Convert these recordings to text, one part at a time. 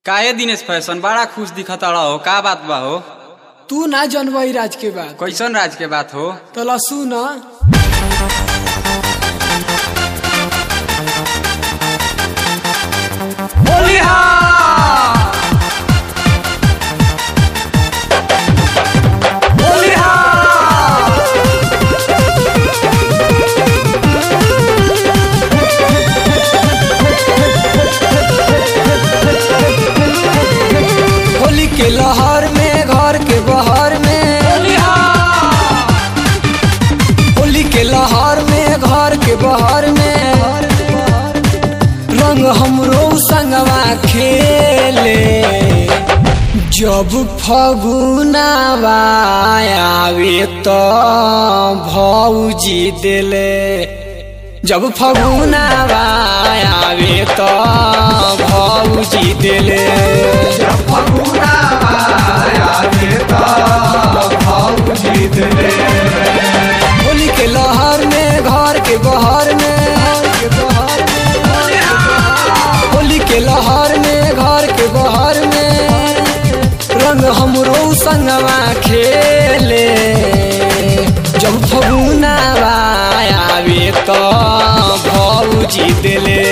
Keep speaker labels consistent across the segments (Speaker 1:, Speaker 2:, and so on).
Speaker 1: काहे दिनेश फैशन बड़ा खुश दिखत हो का बात बा हो
Speaker 2: तू ना जनवई राज के बात
Speaker 1: कैसन राज के बात हो
Speaker 2: तो लसू न होली के लहर में घर के बहर में होली के लहर में घर के बहर में रंग हमरो संगवा खेले जब फगुनावा आवे तो भौजी दिले जब फगुनावा आवे तो भौजी दिले होली के लहर में घर के बहर में होली के लहर में घर के बहर में रंग हमरो संगवा खेले जब फगुनावा आवे तो भौजी दिले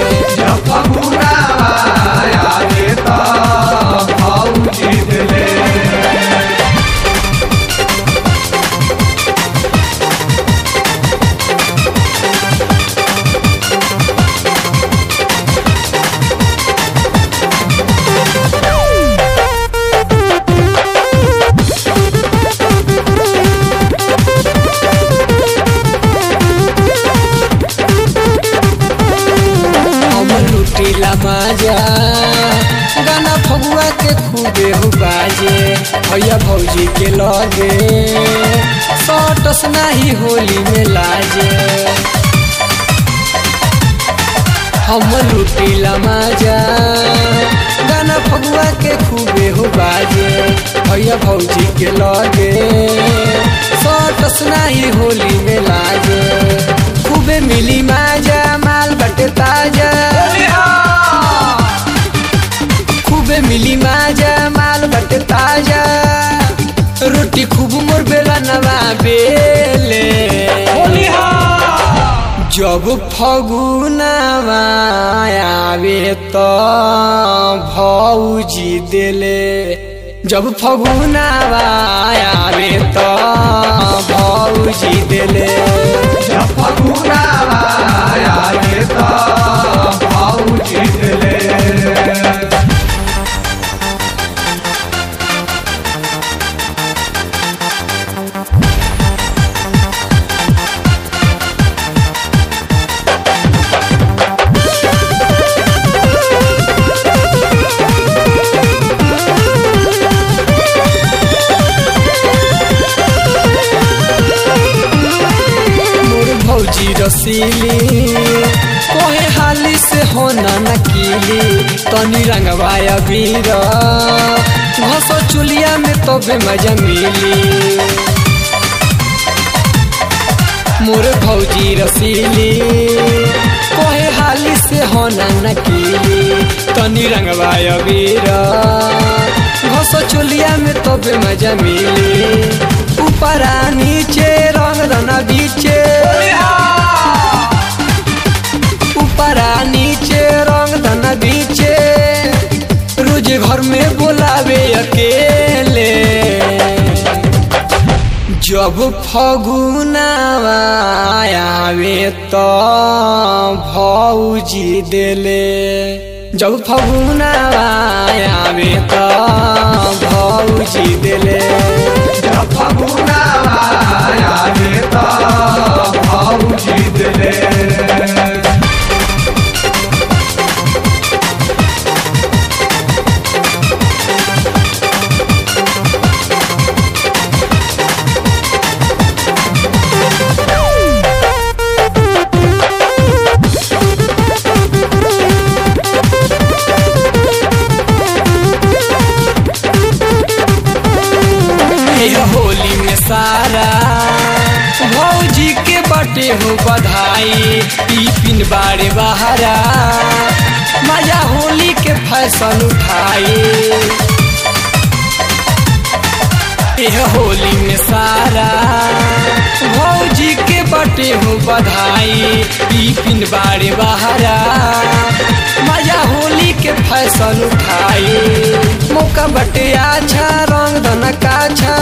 Speaker 2: हमर लुटीला माजा गाना फगुआ के खूबे हो बाजे भैया भौजी के लगे सटस नाही होली में लाजे हमर लुटीला माजा गाना फगुआ के खूबे हो बाजे भैया भौजी के लगे सटस नाही होली में लागे खूबे मिली माजा माल बटे ताजा खूबे मिली माजा माल बटे ताजा रोटी खूब मोर बेला नवा बेले जब फगुनावा आवे तो भौजी दिले जब फगुनावा आवे तो भौजी दिले मोर भौजी रसीली कोहे हाली से होना नकीली तनी रंगवाया वीर घसो चुलिया में तबे मजा मिली मोर भौजी रसीली कोहे हाली से होना नकीली तनी रंगवाया वीर घसो चुलिया में तबे मजा मिली ऊपरा नीचे रंग दना बीचे ऊपरा नीचे रंग धना बीचे रोज घर में बोलावे अकेले जब फगुनावा आवे तो भौजी दिले जब फगुनावा आवे तो भौजी दिले हे होली में सारा भौजी के बट बटे हो बधाई टिफिन बारे बहारा मजा होली के फैशन उठाई एह होली में सारा भौजी के बटे हो बधाई टिफिन बारे बहारा मजा होली के फैशन उठाई मौका बटे अच्छा रंग धन काछा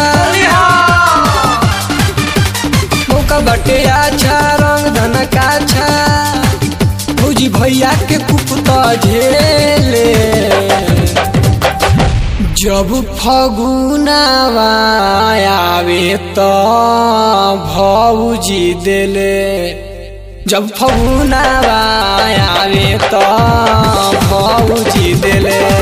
Speaker 2: मौका बटे अच्छा रंग धन काछा भौजी भैया के कुपता झेले जब फगुनावा आवे त भौजी देले जब फगुनावा आवे त भौजी देले